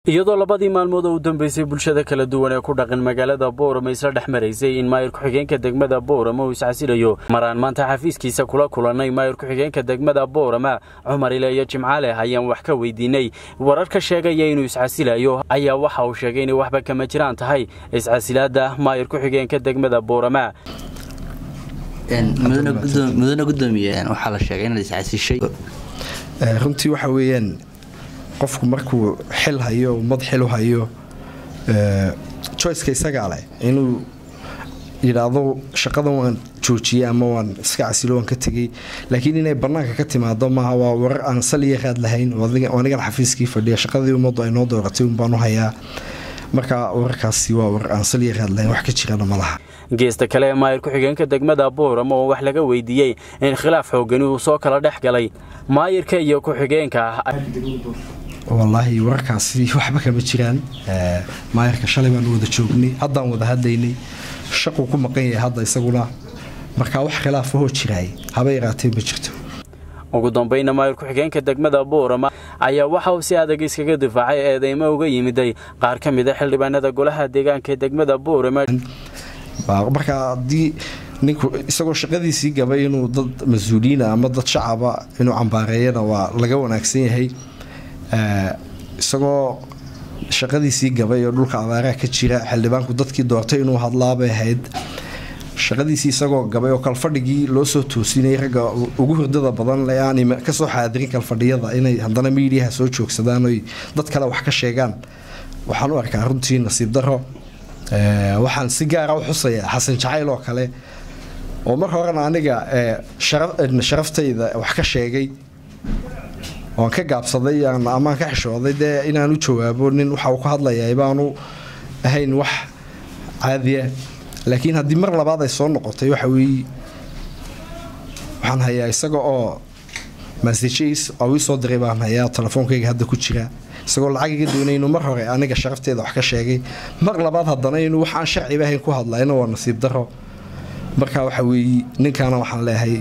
iyadoo labadii maalmood oo u dambeysay bulshada kala duwan ee ku dhaqan magaalada boorama isla dhex maraysay in maayir ku-xigeenka degmada boorama uu iscasilayo maraan maanta xafiiskiisa kula kulannay maayir ku-xigeenka degmada boorama cumar ileeyo jimcaale ayaan wax ka weydiinay warar ka sheegaya inuu iscasilayo ayaa waxa uu sheegay inay waxba kama jiraan tahay iscasilaada maayir ku-xigeenka degmada boorama mudane gudoomiye waxaa la sheegay inaad iscasishay runtii waxa weeyaan qofku markuu xil hayo ummad xil u hayo joyceka isagaa leh inuu yidhaahdo shaqadan waan joojiyey ama waan iska casilo waan ka tegey laakiin inay bannaanka ka timaado maaha waa warar aan saliya raad lahayn anigan xafiiskii fadhiya shaqadii ummaddu ay noo dooratay unbaan u hayaa marka wararkaasi waa warar aan saliya raad lahayn wax ka jirana ma laha geesta kale ee maayir ku-xigeenka degmada boorama oo wax laga weydiiyey in khilaaf xoogani uu soo kala dhex galay maayirka iyo ku-xigeenka wallaahi wararkaasi waxba kama jiraan maayirka shalay baan wada joognay haddaan wada hadlaynay shaquu ku maqan yahay hadda isaguna markaa wax khilaafahoo jiraay haba yaraatee ma jirto ugu dambayna maayir ku-xigeenka degmada boorama ayaa waxa uu si adag iskaga difaacay eedeymo uga yimiday qaar ka mid a xildhibaanada golaha deegaanka ee degmada boorama markaa haddii ninku isagoo shaqadiisii gabay inuu dad mas-uuliyiina ama dad shacaba inuu cambaareeyana waa laga wanaagsan yahay isagoo shaqadiisii gabay oo dhulka abaaraha ka jira xildhibaanku dadkii doortay inuu hadlaabay ahayd shaqadiisii isagoo gabay oo kalfadhigii loo soo toosinayay ragga ugu hurdada badan aan kasoo xaadirin kalfadhiyada inay haddana miidiyaha soo joogsadaan oy dad kale wax ka sheegaan waxaan u arkaa runtii nasiib daro waxaan si gaara u xusayaa xasan jacayl oo kale oo mar horena aniga sharaftayda wax ka sheegay oan ka gaabsaday amaan ka xishooday dee inaan u jawaabo nin waxa uu ka hadlayaa baanu ahayn wax caadiya laakiin haddii mar labaad ay soo noqotay waxa weeye waxaan hayaa isaga oo masajis oo ii soo diray baan hayaa telefoonkayga hadda ku jira isagoo lacag iga doonay inuu mar hore aniga sharafteeda wax ka sheegay mar labaad haddana inuu wax aan sharciba ahayn ku hadlayna waa nasiib daro marka waxa weeye ninkaana waxaan leeyahay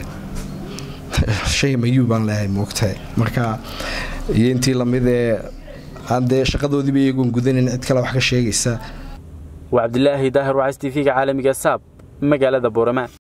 shay mayuu baan leeyahay moogtahay marka iyo intii lamid ee aan dee shaqadoodiiba iyagoon gudanin cid kale wax ka sheegaysa waa cabdilaahi daahir wacs t v-ga caalamiga saab magaalada boorama